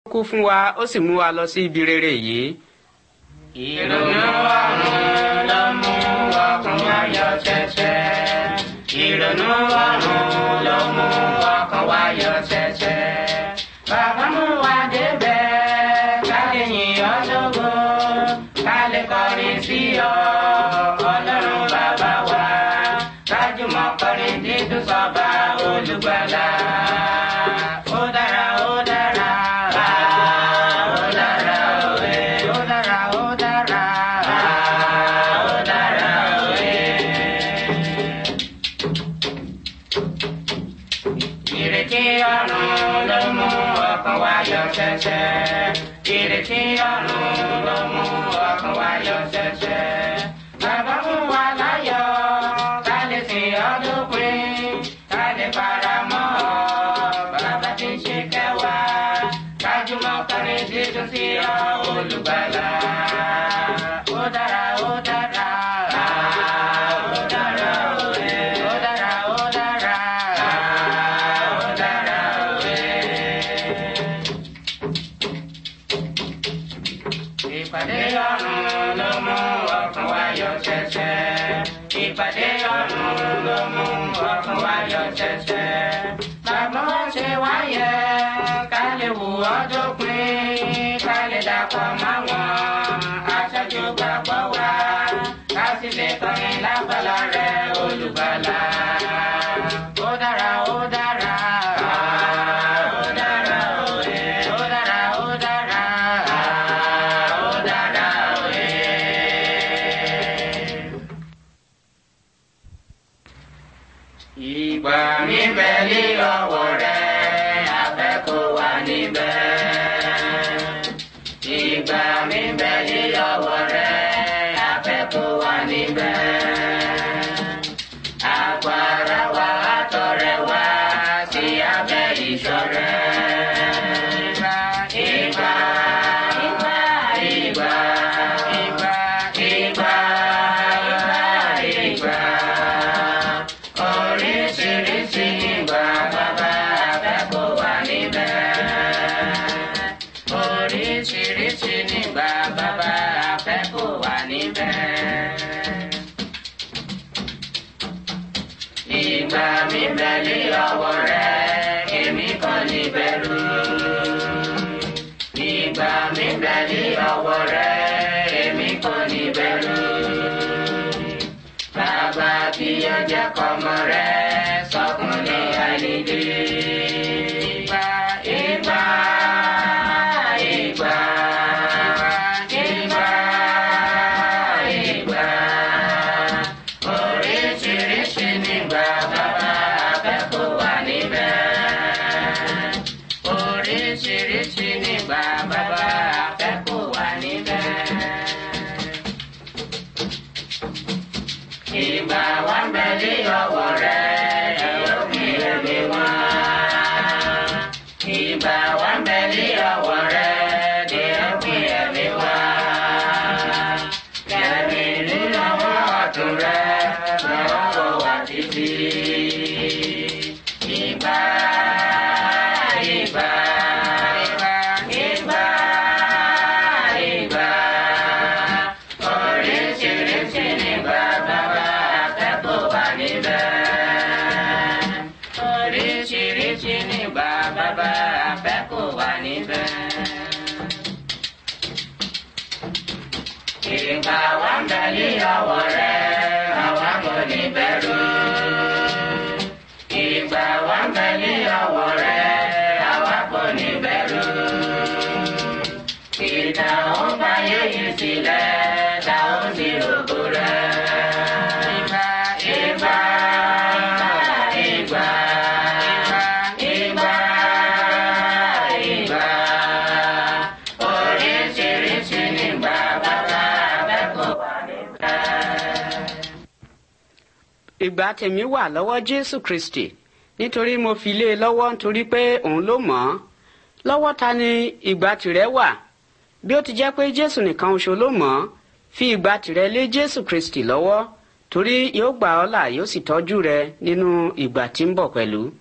kú fún wa ó sì mú wa lọ sí ibi rere yìí. ìrònú ọ̀run ló mú ọkàn wa yọ ṣẹ̀ṣẹ̀. ìrònú ọ̀run ló mú ọkàn wa yọ ṣẹ̀ṣẹ̀. bàbá mú wa débẹ̀ ká lè yìn ọ́ lógo ká lè kọrin sí ọ ọlọ́run bàbá wa kájùmọ̀ kọrin dídùn sọ́ba olùgbàlà. ó dára ó dára. ó dára òwe. ó dára ó dára. ó dára òwe. ìrètí ọ̀run ló mú ọkàn wa yọ ṣẹ̀ṣẹ̀. ìrètí ọ̀run ló mú ọkàn wa yọ ṣẹ̀ṣẹ̀. bàbá mú wa láyọ̀ ká lè sìn ọ́ dópin ká lè fara mọ́ ọ. bàbá tí ń ṣe kẹwàá kájúmọ́ kọrin dídùn sí ọ olùgbàlà. ó dára ó dára. ó dára òwe. ó dára ó dára. ó dára òwe. ìpàdé ọ̀run ló mú ọkàn wa yọ ṣẹ̀ṣẹ̀. ìpàdé ọ̀run ló mú ọkàn wa yọ ṣẹ̀ṣẹ̀. bàbá wa ṣe wáyé ká lè wù ọ́ dópin ká lè dàpọ̀ máwọn aṣáájú gbàgbọ́ wa ká sì lè kọrin lágbàlá rẹ̀ olùgbàlà. ó dára ó dára. ó dára òye. ó dára ó dára. ó dára òye. Ìgbà mi bẹ ní ọwọ́ rẹ̀, afẹ́ kó wà níbẹ̀. Ìgbà mi bẹ ní ọwọ́ rẹ̀, afẹ́ kó wà níbẹ̀. Agbára wa àtọ̀rẹ́ wa sí abẹ́ ìṣọ́ rẹ̀. Ìgbà, ìgbà, ìgbà, ìgbà, ìgbà, ìgbà, ìgbà, ìgbà. Oríṣiríṣi ìgbà bàbá afẹ́kọ̀ọ́ wà níbẹ̀. Oríṣiríṣi nígbà bàbá afẹ́kọ̀ọ́ wà níbẹ̀. Ìgbà mi bẹ ní ọwọ́ rẹ̀, èmi kò ní bẹ̀rù. Ìgbà mi bẹ ní ọwọ́ rẹ̀, èmi kò ní bẹ̀rù. Bàbá kí ó jẹ́ kọ́mọ rẹ̀ sọkún ní àìnídé. Ìgbà ìgbà ìgbà ìgbà ìgbà oríṣiríṣi nígbà bàbá akẹ́kọ̀ọ́ wà níbẹ̀. Oríṣiríṣi nígbà bàbá akẹ́kọ̀ọ́ wà níbẹ̀. Ìgbà wa ń bẹ ní ọwọ́ rẹ̀, ẹ̀rọ kí ẹ̀mí wá. Ìgbà wa ń bẹ ní ọwọ́ rẹ̀, ẹ̀rọ kí ẹ̀mí wá. Kẹ̀mí nínú ọwọ́ ọ̀tún rẹ̀, lọ́wọ́ wò wá títí. Ìgbà, ìgbà, ìgbà, ìgbà, ìgbà. Oríṣiríṣi nígbà bàbá akẹ́kọ̀ọ́ wà níbẹ̀. Oríṣiríṣi nígbà bàbá akẹ́kọ̀ọ́ wà níbẹ̀. Ìgbà wa ń bẹ ní ọwọ́ rẹ̀, àwa kò ní bẹ̀rù. Ìgbà wa ń bẹ ní ọwọ́ rẹ̀, àwa kò ní bẹ̀rù. Ìdá ó bá yéyí sílẹ̀, ta ó sì rògbò rẹ̀. Ìgbà, ìgbà, ìgbà, ìgbà, ìgbà, oríṣiríṣi nígbà bàbá abẹ́kọ̀ọ́ wà níbẹ̀. ìgbà tèmi wà lọ́wọ́ jésù kristi nítorí mo fi lé e lọ́wọ́ nítorí pé òun ló mọ̀ ọ́ lọ́wọ́ ta ni ìgbà tìrẹ wà bí ó ti jẹ́ pé jésù nìkan oṣù ló mọ̀ ọ́ fi ìgbà tìrẹ lé jésù kristi lọ́wọ́ torí yóò gbà ọ́ là yóò sì tọ́jú rẹ nínú ìgbà tí ń bọ̀ pẹ̀lú.